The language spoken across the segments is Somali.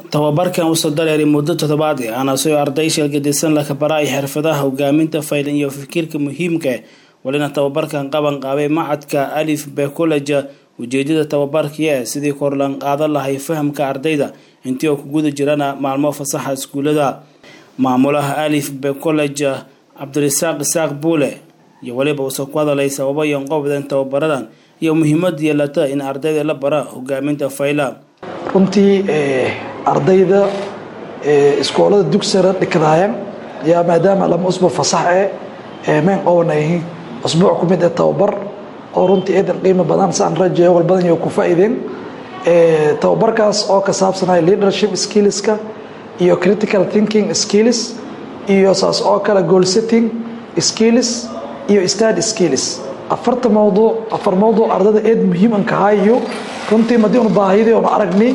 tababarkan wuxuu dareeray muddo toddobaad ah anasoo arday sheelgadisan la kabaray xirfadaha hogaaminta faylan iyo fikirka muhiimka walina tababarkan qaban qaabay macadka alif be college ujeedada tababarkii sidii korlan qaadan lahay fahamka ardayda intii oo ku guda jirana maalmo fasaxa iskuulada maamulaha alif be college cabdirasaaq isaaq buule iyo weliba uusoo ku hadalay sababo iyo qobdan tababaradan iyo muhiimad yeelata in ardayda la bara hogaaminta fayla runtii ardayda iskoolada dugsara dhikadaayaan yaa maadaama lama usbuuc fasax e mayn qowanayihiin usbuuc ku mid ee tababar oo runtii eedan qiimo badan saan rajayo wal badan yo ku faa'iideen tababarkaas oo ka saabsanaya leadership skillska iyo critical thinking skills iyo saas oo kale goal setting skills iyo study skills afarta mawduuc afar mawduuc ardayda eed muhiim an kahaayo runtii madii una baahiyadii una aragni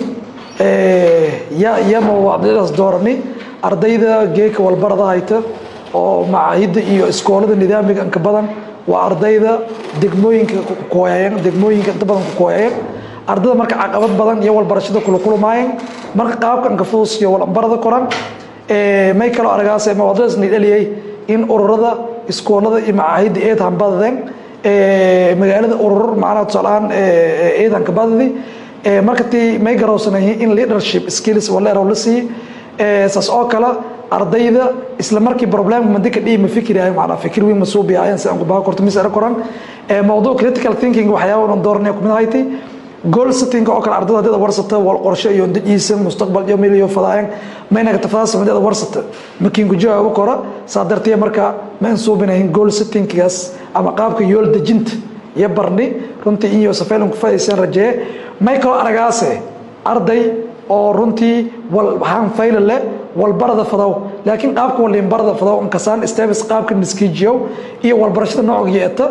ya yama ardaydaas doorani ardayda geeka walbarada hayta oo macaahidda iyo iskoolada nidaamiga inka badan waa ardayda degmooyinka kukooyayan degmooyinka inta badan kukooyayan ardayda marka caqabad badan iyo walbarashada kula kulmaayeen marka qaabka inka fudus iyo walambarada koran may kaloo aragaas mawadadaas nidhaliyay in ururada iskoolada iyo macaahidda eed hambadadeen magaalada urur macnaha tusaalahaan ciidanka badadi marka tii may garowsanayihiin in leadership skills waleerow la siiye saas oo kale ardayda isla markii problemka mandika dhihi ma fikirayo macnaa fikir weyn ma suubiyaayeen si aan ku baha korto mis era koran mawduuc critical thinking waxyaaba aan dooranaya kumid ahayti goal setting oo kale ardayda hadii warsata wal qorshe iyo dajiisan mustaqbal iyo meel iyo fadaayeen mayna ka tafaas madada warsata makiin ku jawaabo kora saa dartiya marka ma insuubinayn goal settinggaas ama qaabka yool dejinta iyo barni runtii iyo safeelan ku faa'iideysan rajee may kaloo aragaase arday oo runtii wal waxaan fayla leh walbarada fadow laakiin qaabka walinbarada fadow inkasaan steps qaabka miskiijiyow iyo walbarashada nooc yeeta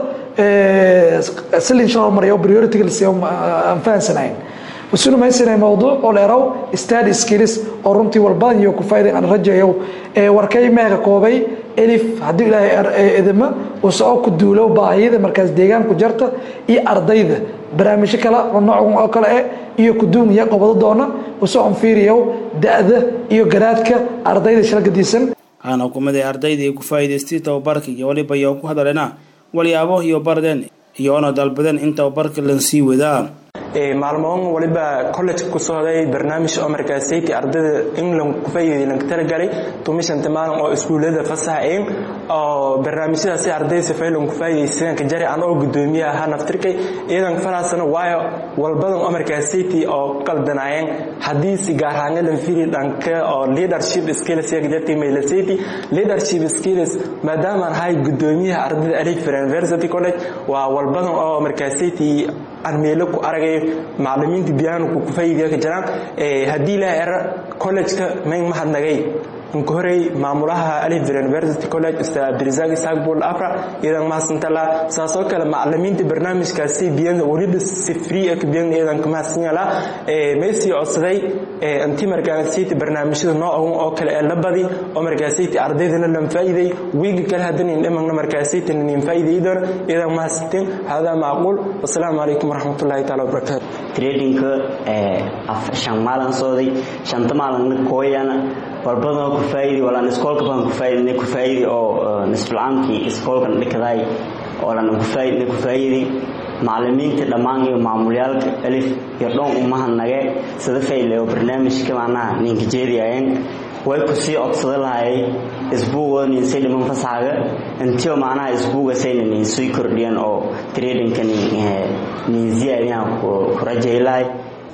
silin shal mariyo priority lisiyo aan fahansanayn usuna maysanay mawduuc oo dheerow study skills oo runtii walbadan iyo ku faa'iiday aan rajayo warkay meega koobay elif haddii ilaahay idima uu soo ku duulo baahiyada markaas deegaanku jarta iyo ardayda barnaamijyo kale oo noocan oo kale eh iyo kuduuniya qobado doona usoo anfiiriyo da-da iyo garaadka ardayda shalgadiisan waxaana kumid ay ardaydii ku faa'iidaystay tababarka iyo waliba iyo ku hadaleena walyaabo iyo bardeen iyo ona dalbadeen in tababarka lansii wadaa maalmoon waliba college ku socday barnaamij oo markaasayt ardayda england ku faa'iiday lan talagalay tumishanta maalin oo iskuulada fasaxeen oo barnaamijyadaasi ardayda safaylan ku faa'iidaysan ka jari aan oo gudoomiye ahaa naftirkay iyadan falaasana waayo walbadan oo markaasayt oo qaldanaayeen haddii si gaar ahaan lan fiiri dhanka oo leadership skills yaga jartay mailasayt leadership skills maadaama aan ahay gudoomiyaha ardayda alif university college waa walbadan oo markaasayt aan meelo ku aragay macalimiinta biyaanku ku faa'iideeya ka jiraan haddii ilaahay era college-ka mayn mahadnagay inka horey maamulaha alif university college ustaad abdirasaaq isaaq buul afra iyadan mahadsantala saasoo kale macalimiinta barnaamijkaasi biyan weliba si free ah biyan iyadan ka mahadsanyala maysii codsaday intii markaasayta barnaamijyada noocan oo kale ee la badi oo markaasayta ardaydana lan faa'iiday wiiga kale haddana indhamagna markaasayta nin faa'iiday doona iyadan mahadsanteen hadaa macquul wasalaamu calaykum waraxmatullaahi taala wabarakaatu tradingka shan maalin sooday shanta maalin kooyana walbadan ku faa'iidi walaan iskoolka baan ku faa'iidina ku faa'iidi oo nisfulcaamkii iskoolkan dhikaday oo lan ku faa'iidina ku faa'iidi macalimiinta dhammaan iyo maamulyaalka alif iyo dhoon umahadnage sida fayle oo barnaamijka macnaha ninka jeediyayeen way ku sii codsada lahayay isbuuga ninsay dhiman fasaxaga intiyo macnaha isbuuga sayna ninsii kordhiyan oo tradingka ninsiyaadina ku rajaylahay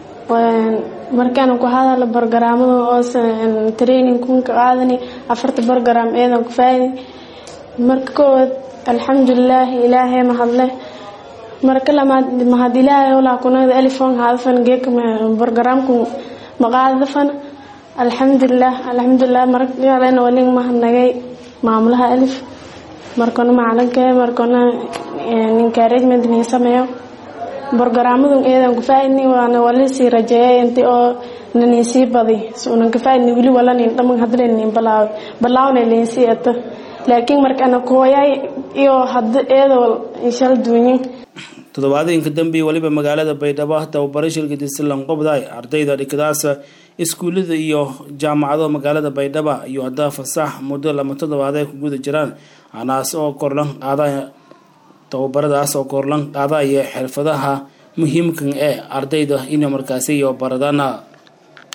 markaan ku hadala bargaraamada oo training kunka qaadani afarta bargaraam eedan ku faa'idi marka koowaad alxamdulilah ilaahay mahadle marka lamaad mahad ilaahay olaa kunada elifon hadafan geeka bargaraamku maqaadafan alxamdulilah alxamdulilah markalena walin mahadnagay maamulaha elif markona macalinka markona encouragement nin sameeyo borogaraamadu eedan ku faaidni waana walisii rajeeyay inti oo nanin sii badi unan ka faaidni wili walanin dhaman hadlanin balaaw balaawna linsii ata laakiin markana kooyay iyo hada eedoo inshal duunyin toddobaadooyinka dambe weliba magaalada baydhabo tababaro shilgadiisa lanqobday ardayda dhikadaasa iskuullada iyo jaamacado magaalada baydhabo iyo haddaa fasax muddo lama toddobaad ay ku guda jiraan anaas oo korlan qaada tababaradaas oo korlan qaadaya xirfadaha muhiimkan ee ardayda inay markaasi iyo baradana